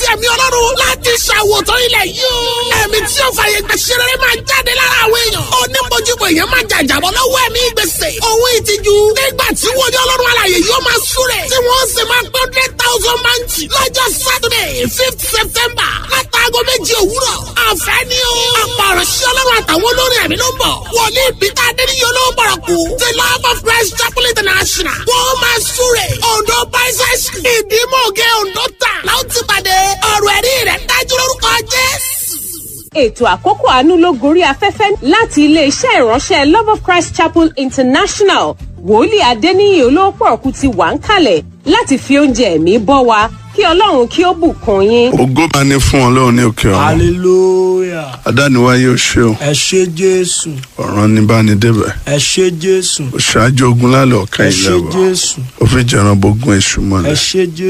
ẹ̀mí ọlọ́run láti ṣàwòtán ilẹ̀ yìí o. ẹ̀mí tí ó fàyè gbà ṣe rere máa jáde lára àwọn èèyàn. onímọ̀júbọ̀ èèyàn máa jàjàbọ̀ lọ́wọ́ ẹ̀mí gbèsè. òun ìtìjú nígbà tí wọ́n yọ ọlọ́run alàyè yóò máa súrẹ̀. tí wọ́n sì máa gbọ́ hundred thousand máǹtì lọ́jọ́ Saturday fifth September látàgọ́ méjì òwúrọ̀. àfẹ́ ni o. ọ̀pọ̀ ọ̀rọ̀ sí ọlọ́run àtàwọn olórin ẹ̀mí ló ń bọ̀. wòlíì Peter Adéníyí olówó bọ̀rọ̀ kú. the love of Christ Chapel International. wọ́n máa súrẹ̀. Ondo Bicycle. ìdímọ̀gẹ́ Ondo tà. láwọn ti pàdé ọ̀rọ̀ ẹ̀rí rẹ̀ dájú lórúkọ Jésù ètò àkókò àánú ló gorí afẹ́fẹ́ láti iléeṣẹ́ ìránṣẹ́ love of christ chapel international wòlíì adéníyì olóòpọ̀ọ̀kú ti wà ń kalẹ̀ láti fi oúnjẹ ẹ̀mí bọ́ wa kí ọlọ́run kí ó bùkún yín. ògo máa ní fún ọlọ́run ní òkè ọ̀run hallelujah adániwáyé ò ṣe o ẹ ṣé jésù ọ̀ràn ní bá ní débẹ̀ ẹ ṣé jésù ó ṣáájú ogun lálẹ́ ọ̀ka ẹ ilẹ̀ ṣé wa jésù ó fi jẹran bógun èṣù ẹ mọ́lẹ̀ ṣé jésù.